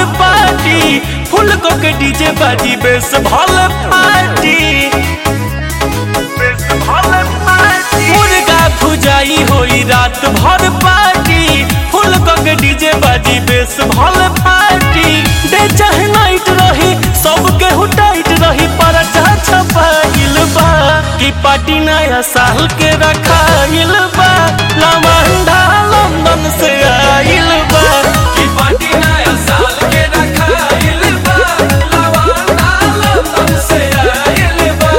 party फुल को के DJ बाजी बेस भल पार्टी बेस भल पार्टी मुर्गा भुजाई होई रात भर पार्टी फुल को के डीजे बाजी बेस भल पार्टी डे चाहे नाइट रही सबके हु टाइट रही पर छपाइल बा कि पार्टी नया साल के रखाइल बा लवंडा लंदन से आइल बा की पार्टी नया साल के रखाइल बा लवंडा लंदन से आइल बा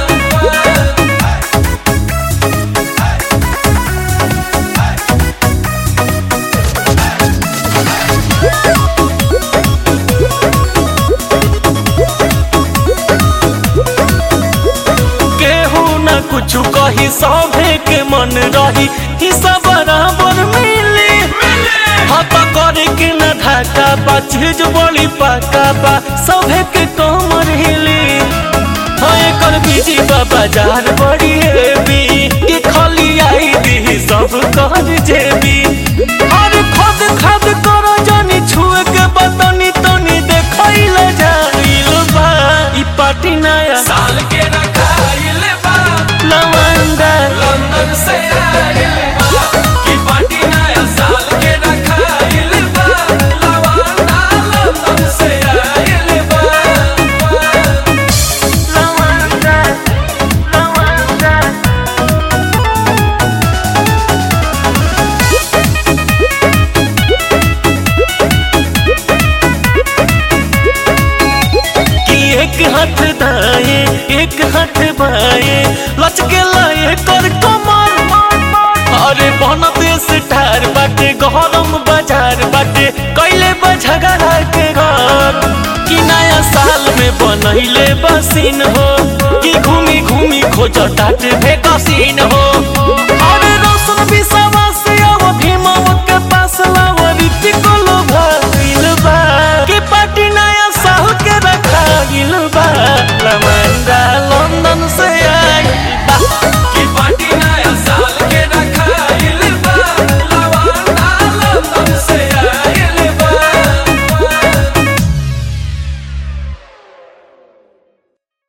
केहू न कुछ कही सभे के मन रही हिस्सा बराबर मिली हत करे के न धाका बा चीज बड़ी पाका बा सभे के कमर हिली हाँ एकर बीजी बा बाजार बड़ी हेवी कि खाली आई दी सब कर जेबी हर खद खद करो जानी छुए के बतनी तनी देखैल जाइल बा ई पार्टी नया साल के रखाइल बा लवंडा लंदन से आइल बा की पार्टी नया साल के रखाइल बा लवंडा लंदन से आइल बा लवंडा लवंडा कि एक हाथ दाए एक हाथ बाए लचके लाए कर कमर अरे बन देश ठार बाटे गरम बाजार बाटे कैले बझगड़ा के घर कि नया साल में बनैले बसीन हो कि घूमी घूमी खोज टाटे भेकसीन हो अरे रोशन विश्वास अब भीमव के पास लाव रीति को लोभा